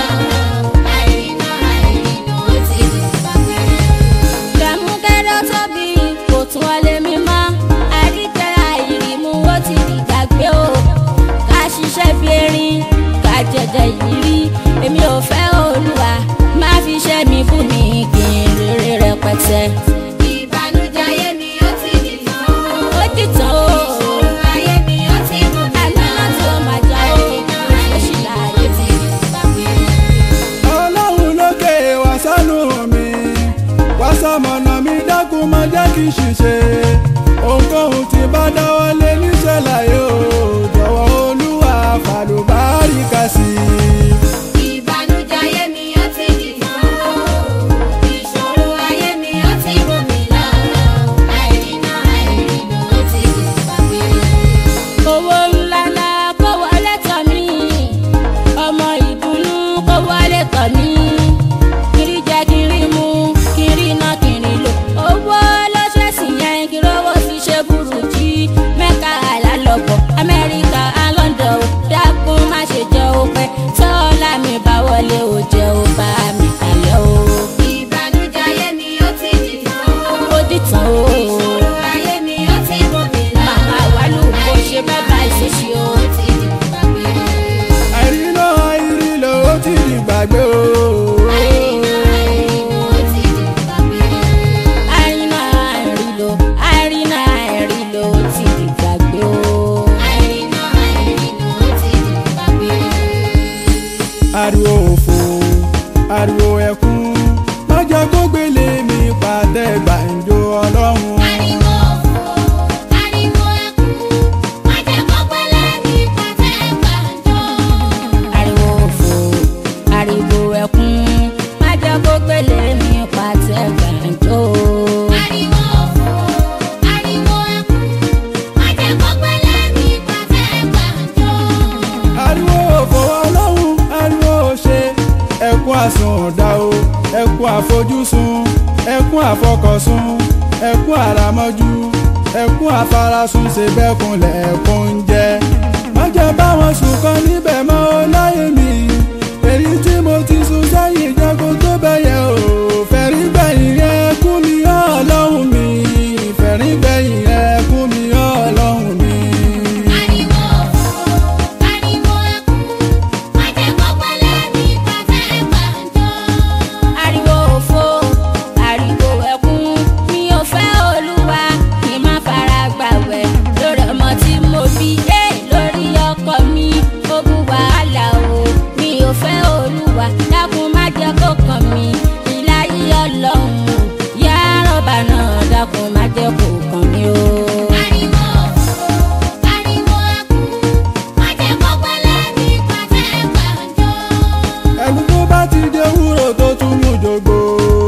Àìrìnà àìrìnà ó ti dìgbàgbé. Dàmúkẹ́rẹ́ tóbi kò tún wọlé mi mọ́. Àríkẹ́rẹ́ àìrímú ó ti dìgbàgbé o. Ká ṣiṣẹ́ bí erin, ká jẹjẹ ìrírí. Èmi ò fẹ́ olúwa, má fi iṣẹ́ mi bù mí kí n rere rẹpẹtẹ. Ìbànújẹ́ ayé mi ó ti dìtàn o. Ó dìtàn o. Ìṣòro ayé mi ó ti gòkè Àná lọ. láti ó máa jà o. Àìrìnà Ó ṣì àìrìnà láàyè ó ti dìgbàgbé. ọlọ́run lókè wá sánú mi wá sàmọ̀nà mi dákun má jẹ́ kí n ṣìṣe ohunkóhun tí bá dáwọ́ lé níṣẹ́ láyé o jọ̀wọ́ olúwa fàlùbáríkà sí i. Ìbànújẹ́ ayé mi ó ti dìtàn o. Ìṣòro ayé mi ó ti gòkè lọ. Àìrìnà àìrìnà ó ti dìgbàgbé. owó ńlá ńlá kó wọlé tọ̀ mí ọmọ ìdùnnú kó wọlé tọ̀ mí kiri jẹ kiri mu kiri ná kiri lò owó ló ṣẹ̀sìn yẹn kí rówó fi ṣe burújí mẹ́ka àlálọ́bọ̀ amẹ́ríkà alọ́ndọ̀ ò dákun má ṣe jẹ́ òpẹ́ tọ́lá mi bá wọlé ò jẹ́ ò bá mi kalẹ̀ o Ìbànújẹ́ ayé mi ó ti dìtàn o. ó dìtàn o Ìṣòro ayé mi ó ti gòkè lọ. màmá wàlú bó ṣe bẹ́ẹ̀ bá ìṣesí o. Ó ti dìgbàgbé. àìrínà ariwo òfò ariwo ẹkún má jẹ́ kó gbélé mi pàtẹ gbàǹjo ọlọ́run. Ariwo òfò, ariwo ẹkún, má jẹ́ kó pẹ́lẹ́ ní pàtẹ́ gbàǹjo. ariwo òfò ariwo ẹkún má jẹ́ kó gbélé mi pàtẹ gbàǹjo. Ariwo òfò, ariwo ẹkún, má jẹ́ kó pẹ́lẹ́ ní pàtẹ́ gbàǹjo. ariwo òfò ọlọ́run ariwo òṣè ẹkún àsùnwọ̀dá o ẹkún àfojúsùn ẹkún àfọkànsùn ẹkún àràmọ́jú ẹkún àfarasùn ṣe bẹ́kun lẹ́kún ń jẹ́ má jẹ́ báwọn sùn kan níbẹ̀ mọ́ ọ láyé mi èyí tí mo ti sùn sẹ́yìn jago tó bẹ̀yẹ o fẹ̀rí gbẹ̀yìn rẹ̀ kú mi ọlọ́run mi fẹ̀rí gbẹ̀yìn rẹ̀ kú mi ọlọ́run mi. Ariwo òfò, ariwo ẹkún, má jẹ́ kó pẹ́lẹ́ ní pàtẹ́ gbàǹjo. ariwo òfò ariwo ẹkún mi ò fẹ́ olúwa kí n má fara gbàwẹ̀ lórí ọmọ tí mo bí ẹ lórí ọkọ mi ogun wàhálà o mi ò fẹ́ olúwa dákun má jẹ́ kó kàn mí ìláyé ọlọ́run yá rọ́bà náà dákun má jẹ́ kó kàn mí o. Ariwo òfò, ariwo ẹkún, má jẹ́ kó pẹ́lẹ́ ní pàtẹ́ gbàǹjo. ẹnu tó bá ti dé wúrò tó tún mú jogbo.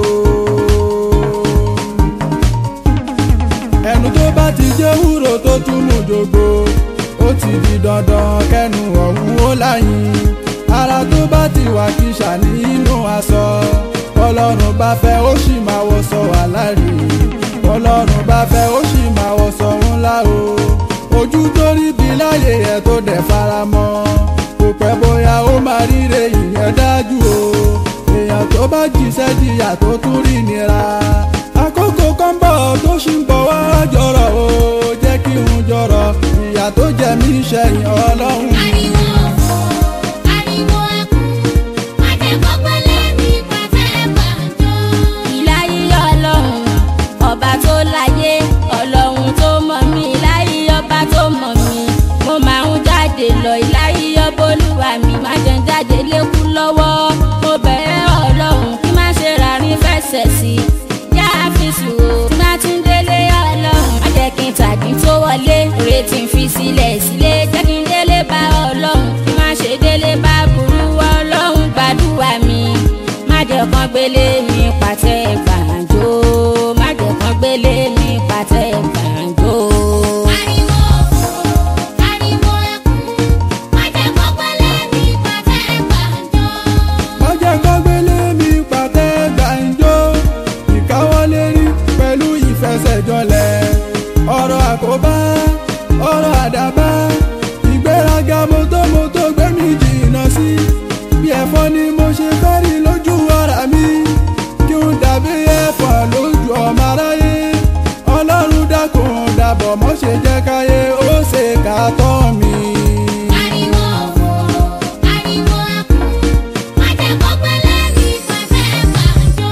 ẹnu tó bá ti dé wúrò tó tún mú jogbo. ó ti di dandan kẹnu ọ̀hún ó láyìn. ara tó bá ti wà kíṣà nínú aṣọ. ọlọ́run bá fẹ́ ó sì máa wọṣọ aláàrí. ọlọ́run bá fẹ́ ó sì máa wọṣọ ńlá o. ojú tó rí bí láyé ẹ̀ tó dẹ̀ fara mọ́ kò pẹ́ bóyá ó máa ríre ìyẹn dájú o èèyàn tó bá jíṣẹ́ jìyà tó tún rí nira àkókò kan bọ̀ tó ṣì ń bọ̀ wá jọrọ̀ o jẹ́ kí n jọrọ̀ ìyà tó jẹ mí ṣẹ̀yìn ọlọ́run. Ariwo òfò, ariwo ẹkún, má jẹ́ kó pẹ́lẹ́ ní pàtẹ́ gbàǹjo. ìláyé ọlọ́run ọba tó láyé ọlọ́run tó mọ̀ mí ìláyé ọba tó mọ̀ mí mo máa ń jáde lọ ìláyé ọba olúwa mi má jẹ́ ń jáde lékú lọ́wọ́ mo bẹ̀rẹ̀ ọlọ́run kí má ṣe rárín fẹsẹ̀ sí i yá àfisù o tí má tún délé ọlọ́run má jẹ́ kí n tàbí tó wọlé retí ń fi sílẹ̀ sílé jẹ́ kí n délé bá ọlọ́run kí má ṣe délé bá burú ọlọ́run gbàdúrà mi má jẹ́ kán gbélé mi pàtẹ gbàǹjo má jẹ́ kán gbélé mi pàtẹ gbàǹjo. Ariwo òfò, ariwo ẹkún, má jẹ́ kó pẹ́lẹ́ ní pàtẹ́ gbàǹjo. má jẹ́ kó gbélé mi pàtẹ gbàǹjo ìkáwọ́lé rí pẹ̀lú ìfẹsẹ̀jọlẹ̀ ọ̀rọ̀ àkóbá ọ̀rọ̀ àdàbá ìgbéraga mọ́tòmọ́tò gbé mi jìnnà sí bí ẹ̀fọ́ ni mo ṣe fẹ́ rí lójú ara mi kí n dàbí ẹ̀fọ́ lójú ọmọ aráyé ọlọ́run dákun dàbọ̀ mọ́ ṣe jẹ́ káyé ó ṣe ká tọ́ mi. Ariwo òfò, ariwo ẹkún, má jẹ́ kó pẹ́lẹ́ ní pàtẹ́ gbàǹjo.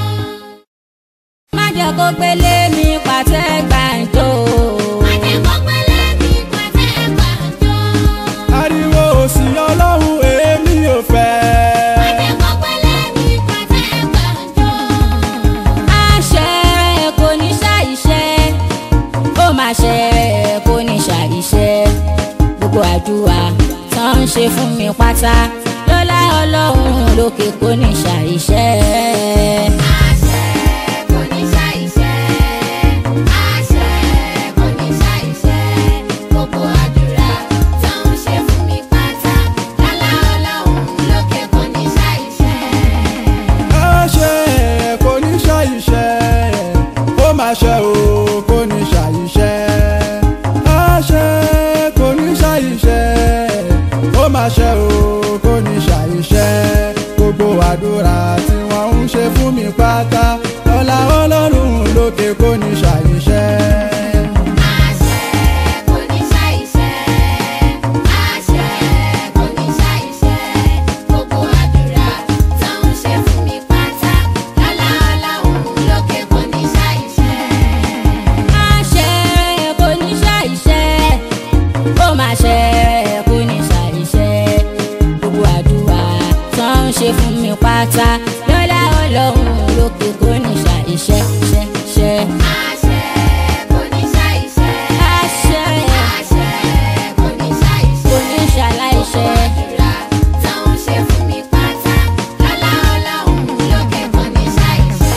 má jẹ́ kó gbélé mi pàtẹ gbàǹjo. Má jẹ́ kó pẹ́lẹ́ ní pàtẹ́ gbàǹjo. ariwo òsì ọlọ́run èmi ò fẹ́. Má jẹ́ kó pẹ́lẹ́ ní pàtẹ́ gbàǹjo. àṣẹ kò ní ṣàìṣẹ́ ó máa ṣẹ kò ní ṣàìṣẹ́ gbogbo àdúrà tán ń ṣe fún mi pátá lọ́lá ọlọ́run lókè kò ní ṣàìṣẹ́. Àṣẹ kò ní ṣàìṣẹ. Àṣẹ kò ní ṣàìṣẹ. Gbogbo àdúrà tó ń ṣe fún mi pátá. Lálá ọlọ́run lókè kò ní ṣàìṣẹ. àṣẹ kò ní ṣàìṣẹ́ ó máa ṣe o kò ní ṣàìṣẹ́ àṣẹ kò ní ṣàìṣẹ́ ó máa ṣe o kò ní ṣàìṣẹ́ gbogbo àdúrà tí wọ́n ń ṣe fún mi pátá ọlá ọlọ́run lókè kò ní ṣàìṣẹ́. Àṣẹ kò ní ṣàìṣẹ. Àṣẹ kò ní ṣàìṣẹ. Gbogbo àdúrà tó ń ṣe fún mi pátá. Lálá ọlọ́run lókè kò ní ṣàìṣẹ. àṣẹ kò ní ṣàìṣẹ́ ó máa ṣẹ kò ní ṣàìṣẹ́ gbogbo àdúrà tó ń ṣe fún mi pátá lọ́lá ọlọ́run lókè kò ní ṣàìṣẹ́ ṣẹ́ ṣẹ́. àṣẹ kò ní ṣàìṣẹ. àṣẹ àṣẹ kò ní ṣàìṣẹ. kò ní ṣàláìṣẹ́. àdúrà táwọn ṣe fún mi pátá lọ́lá ọlọ́run lókè kò ní ṣàìṣẹ.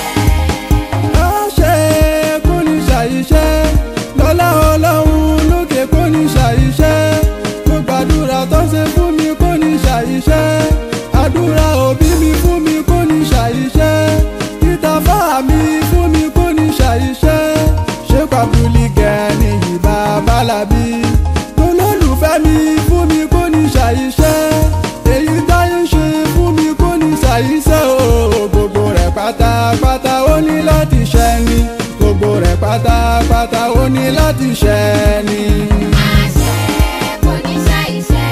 àṣẹ kò ní ṣàìṣẹ́ lọ́lá ọlọ́run lókè kò ní ṣàìṣẹ́ mo gbàdúrà tó ṣe fún mi kò ní ṣàìṣẹ́ àdúrà òbí mi fún mi kò ní ṣàìṣẹ́ ìtàfà mi fún mi kò ní ṣàìṣẹ́ ṣé pàbùlì gẹ̀ẹ́nì yìí bàbá làbí olólùfẹ́ mi fún mi kò ní ṣàìṣẹ́ èyí táyé ń ṣe fún mi kò ní ṣàìṣẹ́ o gbogbo rẹ̀ pátápátá ó ní láti ṣẹ ni gbogbo rẹ̀ pátápátá ó ní láti ṣẹ ni. àṣẹ kò ní ṣàìṣẹ.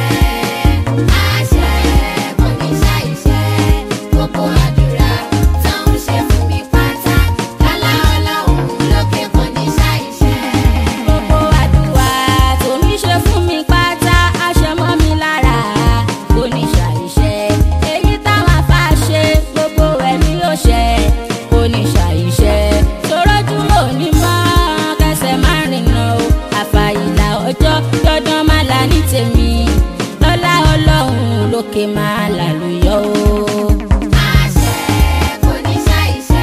àṣẹ kò ní ṣàìṣẹ. gbogbo àdúrà táwọn ṣe fún mi pátá lọ́lá ọlọ́run lókè kò ní ṣàìṣẹ. gbogbo àdúrà tó ní ṣe fún mi pátá aṣọ mọ́ mi lára kò ní ṣàìṣẹ́ èyí táwọn afá ṣe gbogbo ẹ̀mí yóò ṣẹ kò ní ṣàìṣẹ́ torójú ò ní mọ́ kẹsẹ̀ má rìnà o àfàìlà ọjọ́ dandan má là ní tèmi lọ́lá ọlọ́run lókè má làlùyọ o. àṣẹ kò ní ṣàìṣẹ.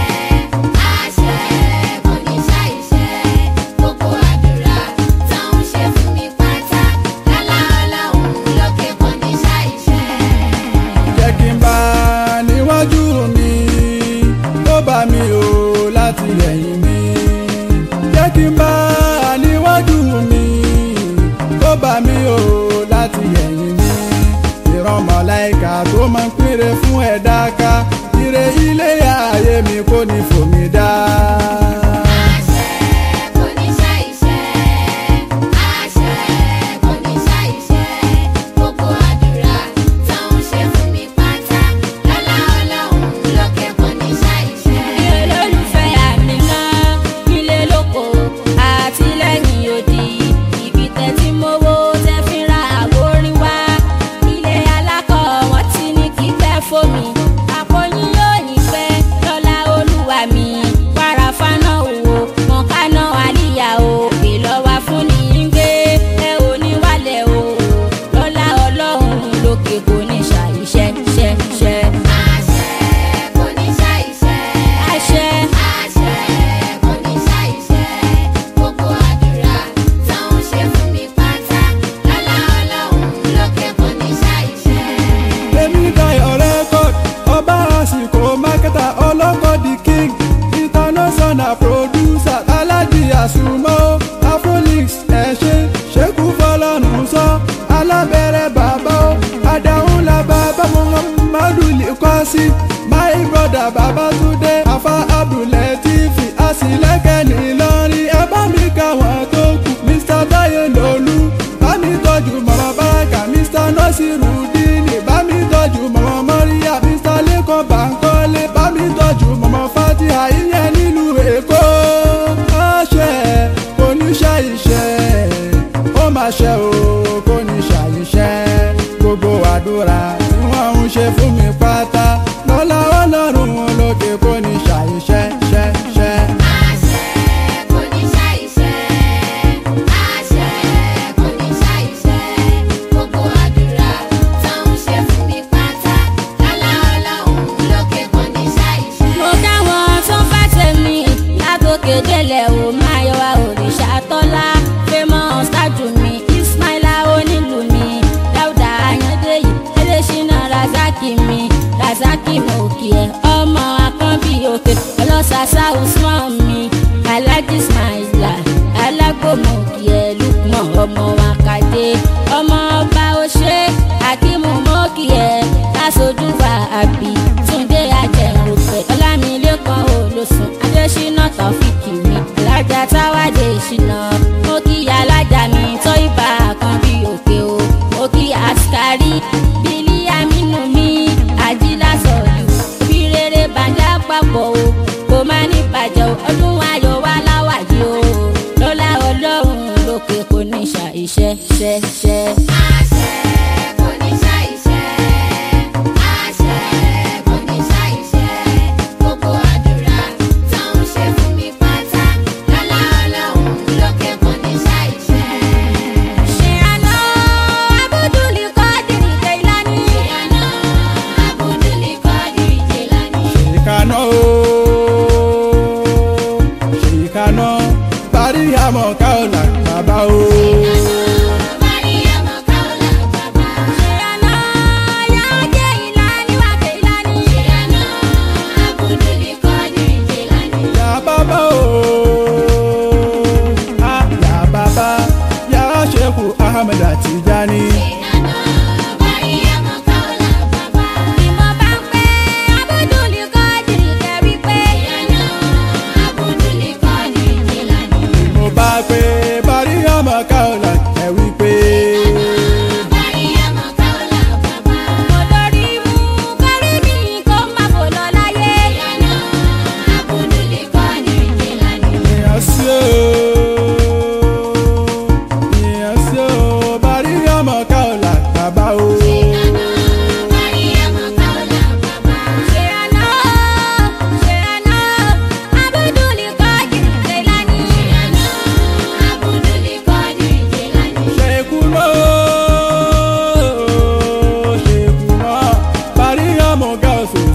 àṣẹ kò ní ṣàìṣẹ. gbogbo àdúrà táwọn ṣe fún mi pátá lọ́lá ọlọ́run lókè kò ní ṣàìṣẹ. jẹ́ kí n bá níwájú mi tó bá mi o láti ẹ̀yìn mi jẹ́ kí n bá níwájú mi tó bá mi o láti ẹ̀yìn mi ìran mọ̀láìkà tó máa ń péré fún ẹ̀dá ká ire ilé ayé mi kò ní fòmí dá. àṣẹ kò ní ṣàìṣẹ. àṣẹ kò ní ṣàìṣẹ. gbogbo àdúrà táwọn ṣe fún mi pátá lọ́lá ọlọ́run lókè kò ní ṣàìṣẹ. ilé olólùfẹ́ àmì náà nílé lóko àti lẹ́yìn odi ibi tẹ́tí mowó tẹ́ fi ra àwòrán wá ilé alákọ̀ wọ́n ti ní kíkẹ́ fómi àpò yín yóò ní pẹ́ lọ́lá olúwa mi wàrà fáná òwò mọ̀kánná àlìyá o ìlọ́wà fún ní í gbé ẹ ò ní wálẹ̀ o lọ́lá ọlọ́run lókè kò ní ṣàìṣẹ́ ṣẹ́ ṣẹ́ àṣẹ kò ní ṣàìṣẹ. àṣẹ. àṣẹ kò ní ṣàìṣẹ. gbogbo àdúrà táwọn ṣe fún mi pátá lọ́lá ọlọ́run lókè kò ní ṣàìṣẹ. èmi dayọ̀ record ọba àsìkò mákẹ́tà ọlọ́kọ̀ the king international producer aládì àsùnmọ́ afrolix ẹ̀ṣẹ̀ ṣẹ́kù fọlọ́run sọ alábẹ̀rẹ̀ bàbá o adáhùn la bàbá muhammadu likọ́sí my brother babatunde afa abdulatifi asilẹ́kẹ̀ nìlọrin ẹ bá mi ká wọn tó kù mr taye lolú bá mi tọ́jú mama baraka mr nọ́sírùdíìnì bá mi tọ́jú mama maria mr lẹ́kọ̀ọ́ bankole bá mi tọ́jú mama fatiha ìyẹn nílùú èkó àṣẹ oníṣẹ́ iṣẹ́ ó máa ṣe o kò ní ṣàyíṣẹ́ gbogbo àdúrà tí wọ́n ń ṣe fún mi pátá lọ́lá ọlọ́run lókè kò ní ṣàyíṣẹ́ ṣẹ́ ṣẹ́. àṣẹ kò ní ṣàìṣẹ. àṣẹ kò ní ṣàìṣẹ. gbogbo àdúrà táwọn ṣe fún mi pátá lọ́lá ọlọ́run lókè kò ní ṣàìṣẹ. mo káwọn tó ń fẹ́ tèmi látòkè délẹ̀ ò máa yọ wá òrìṣà tọ́lá famous tájù mi ismaila onílù mi dáúdà ayọ̀dẹ́yì ẹlẹ́ṣinà razaki mi razaki mo kì ẹ́ ọmọ akọ́bí òkè ọlọ́sàsá usman mi alhaji ismaila alágbòmọ̀ kì ẹ́ lukman ọmọ wakadé ọmọ ọba ọṣẹ akimu mọ́kì ẹ́ lásojú wa àbí túndé ajẹ̀rùpẹ̀ ọlámilékan olóṣùn adésínà tọ́fíìkì mi alájà táwádé ìṣìnà mo kí alájà mi tó ibà kan bí òkè o mo kí àṣkárí bílí amínú mi àjílá sọ̀lù bí rere bàjẹ́ àpapọ̀ o kò má ní bàjẹ́ o ọdún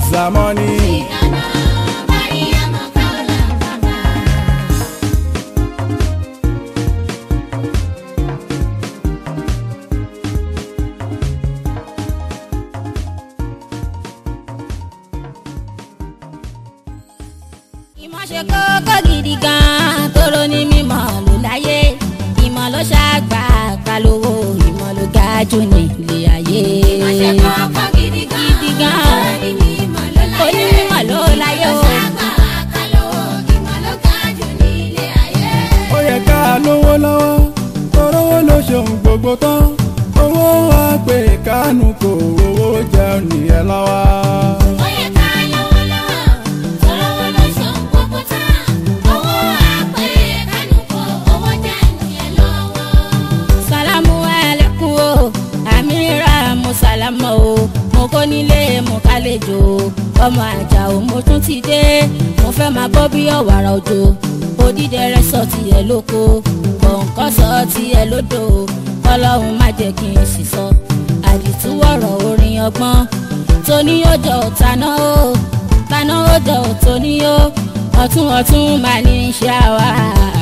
zamani. ìlànà Mariama Kaola bàbá. ìmọ̀ ṣe kókó gidi gan-an tóró ní mímọ̀ ló láyé ìmọ̀ ló ṣàgbà kalówó ìmọ̀ ló ga jù ní ilé ayé. Ìmọ̀ ṣe kókó gidi gan. Gidi gan. Onímọ̀ ló láyé. Onímọ̀ ló láyé o. Ìmọ̀ ṣàgbà kálówó, ìmọ̀ ló ga jù ní ilé ayé. ó yẹ ká lówó lọ́wọ́ torówó ló ṣeun gbogbo tán owó wa pé kánú kò owó jẹun nìyẹn lọ́wọ́. Ó yẹ ká lówó lọ́wọ́, tọ́lọ́wọ́ ló ṣohun gbogbo tán. Owó àpè kánú kọ, owó jẹ́ ìyẹn lọ́wọ́. sálámù ẹlẹ́kùn o àmìrà mo sálámù o mo kó nílé mo kálejò ọmọ àjà o mo tún ti dé mo fẹ́ máa bọ́ bí ọ̀wàrà òjò odídẹrẹ́ sọ tiẹ̀ lóko kọ̀ǹkọ́ sọ tiẹ̀ lódò ọlọ́run má jẹ́ kí n sì sọ àdìtú ọ̀rọ̀ orin ọgbọ́n tóní ọjọ́ taná o taná ọjọ́ tóní o ọ̀tún ọ̀tún máa ní í ṣe àwa